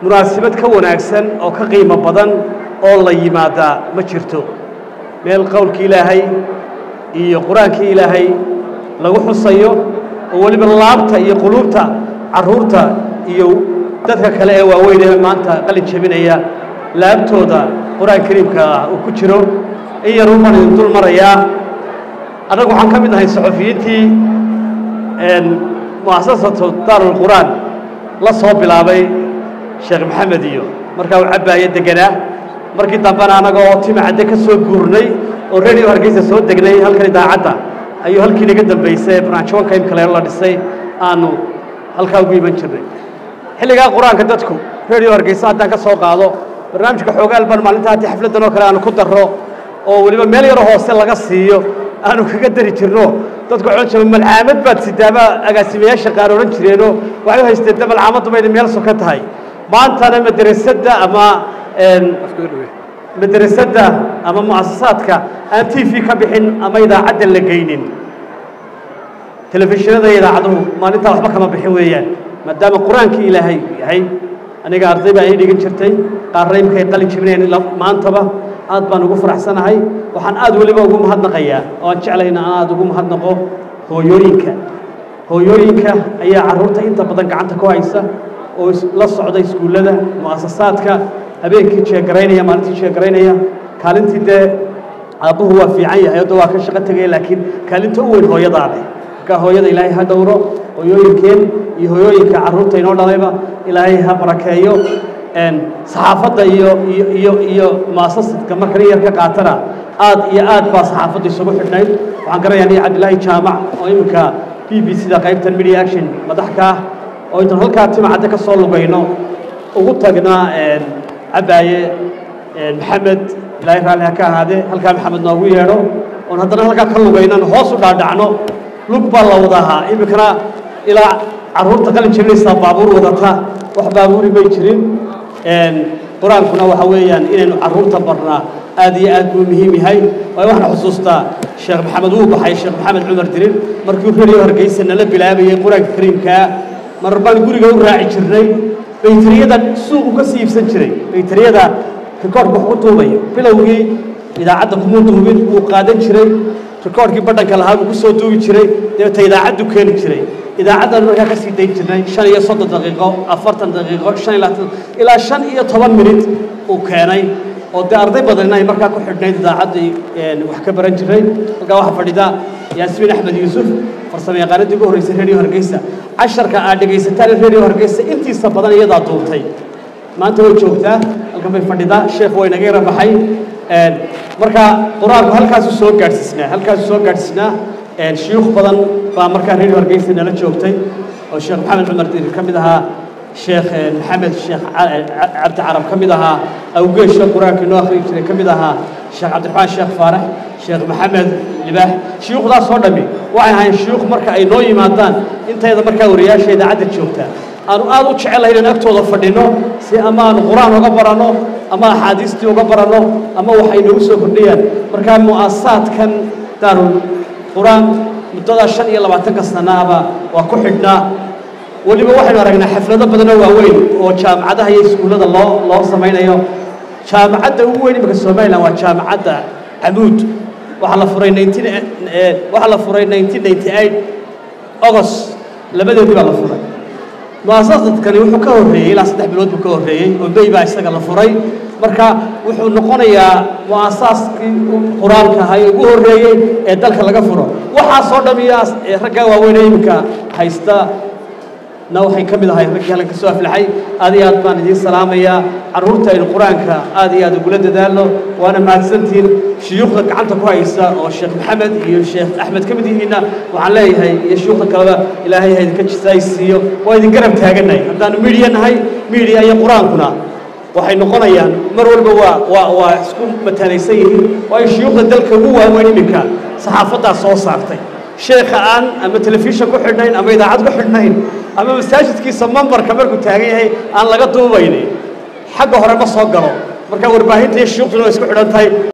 munaasabad ka wanaagsan oo ka qiimo badan oo la yimaadaa ma jirto meel qowlkii ilaahay iyo qur-aankii ilaahay lagu xusayo oo weliba laabta iyo quluubta carruurta iyo dadka kale ee waaweyn ee maanta qalin jebinaya laabtooda qur-aan kariimka ah uu ku jiro in yar uman idin dul marayaa annagu waxaan ka mid ahay saxufiyiintii mu'asasatu daarulqur'aan la soo bilaabay sheekh maxamed iyo markaa uu cabbaayo deganaa markii dambena annaga oo timacadde ka soo guurnay oo radio hargeysa soo degnay halkan idaacadda ayuu halkii naga dambaysay barnaamijwanka imka leelo la dhisay aanu halkaa ugu iman jirnay xilligaa qur-aanka dadku radio hargeysa haddaan ka soo qaado barnaamijka xoogaal baan maalinta haddii xafladdan oo kale aanu ku darro oo weliba meel yaro hoose laga siiyo aanu kaga dari jirno dadku odhan jiro malcaamad baad sidaaba agaasimayaasha qaar odhan jireenoo waxay u haysteen de malcaamaddu bayna meel soka tahay maantana madrasadda ama madrasadda ama mu'asasaadka aan t v ka bixin ama idaacadda la geynin telefishinada iyo idaacaduhu maalintaa waxba kama bixin weeyaan maadaama qur-aankii ilaahay yahay aniga arday baa ii dhigan jirtay qaarna imkay qalin jibinayn maantaba aad baan ugu faraxsanahay waxaan aad weliba ugu mahadnaqayaa oo aan jeclayna aan aad ugu mahadnaqo hooyooyinka hooyooyinka ayaa carruurta inta badan gacanta ku haysa oo la socda iskuullada mu'asasaadka habeenkii jeegaraynaya maalintii jeegaraynaya kaalintii dee aabbuhu waa fiican yahay hadda waa ka shaqo tegaya laakiin kaalinta u weyn hooyadaa leh marka hooyada ilaahay ha dhowro hooyooyinkeen iyo hooyooyinka carruurta inoo dhalayba ilaahay ha barakeeyo saxaafadda iyo iyo iyo iyo muasasadka marka nin yar ka qaatana aad iyo aad baa saxaafadda isugu xidhnayd waxaan garanayaa nin cabdillaahi jaamac oo iminka b b c da qaybtan media action madax ka ah oo intaan halkaa timacadde ka soo lugayno ugu tagnaa cabbaaye maxamed ilaahay raalli ha ka ahaadee halkaa maxamed noogu yeedho oon haddana halkaa ka lugaynan hoos u dhaadhacno lug baa la wadahaa iminkana ilaa carruurta qalin jebinaysaa baabuur wadata wax baabuuri may jirin qur-aankuna waxa weeyaan inaynu carruurta barnaa aad iyo aad buu muhiim yahay waayo waxaan xusuustaa sheekh maxamed wuu baxay sheekh maxamed cumar dirin markii radio hargeysa nala bilaabayay qur-aanka kariimkaa mar baan guriga u raaci jirnay baytariyada suuqu ka sii iibsan jiray baytariyada rikoorhka wax ku duubayo bilowgii idaacadda kumuu duubin wuu qaadan jiray rikoorhkii badhanka lahaa buu ku soo duubi jiray dabeeta idaacaddu keeni jiray idaacaddan markaa ka sii dayn jirnay shan iyo soddon daqiiqo afartan daqiiqo shan iyo labaatan ilaa shan iyo toban minit uu keenay oo dee arday badanna ay markaa ku xidhnayd idaacaddii wax ka baran jiray halkaa waxaa fadhida yaasmiin axmed yuusuf farsamo yaqaanadii ugu horreysay radio hargeysa casharka aad dhegaysataan radio hargeysa intiisa badan iyadaa duubtay maanta way joogtaa halkan bay fadhidaa sheekh way naga yara baxay marka qur-aanku halkaasu soo gaadhsiisnaa halkaasu soo gaadhsiisnaa shuyuukh badan baa markaa radio hargeysa nala joogtay oo sheekh maxamed cumar dirir ka mid ahaa sheekh maxamed sheekh cabdi carab ka mid ahaa awgeesha qur-aanka inoo akhriyi jiray ka mid ahaa sheekh cabdiraxmaan sheekh faarax sheekh maxamed libaax shuyuukhdaas oo dhammi waxay ahayn shuyuukh marka ay noo yimaadaan intayda markaa wariyaasha idaacadda joogta aanu aad u jecelahay inaan agtooda fadhino si ama aanu qur-aan uga baranno ama axaadiistii uga baranno ama waxay noogu soo kordhiyaan markaa mu'asasaadkan daarul qur-aan muddadaa shan iyo labaatanka sanaaba waa ku xidhnaa weliba waxaynu aragnaa xaflado badanoo waaweyn oo jaamacadaha iyo iskuullada loo loo samaynayo jaamacadda ugu weyn imika somalilan waa jaamacadda camuud waxaa la furay nineteen waxaa la furay nineteen ninety eight august labadeedii baa la furay mu'asasadkani wuxuu ka horreeyey ilaa saddex bilood buu ka horreeyey oo may baa isaga la furay marka wuxuu noqonayaa mu'asaaskii qur-aanka ahaa ee ugu horreeyey ee dalka laga furo waxaasoo dham iyo raggaa waaweyn ee iminka haysta na waxay ka mid ahay raggii halkan ka soo aflaxay aad iyo aad baan idiin salaamayaa carruurta aynu qur-aanka aad iyo aad ugula dadaalno waana mahadsantihiin shuyuukhda gacanta ku haysa oo sheekh maxamed iyo sheekh axmed ka mid yihiinna waxaan leeyahay iyo shuyuukhda kaleba ilaahay ha idinka jisaaysiiyo waa idin garab taagannahay haddaanu midiya nahay midiya iyo qur-aankuna waxay noqonayaan mar walba waa waa waa isku mataanaysan yihiin waayo shuyuukhda dalka ugu waaweyn iminka saxaafaddaa soo saartay sheekha aan ama telefishan ku xidhnayn ama idaacad ku xidhnayn ama masaajidkiisa mambarka markuu taagan yahay aan laga duubaynin xagga hore ma soo galo marka warbaahinta iyo shuyuukhduna waa isku xidhan tahay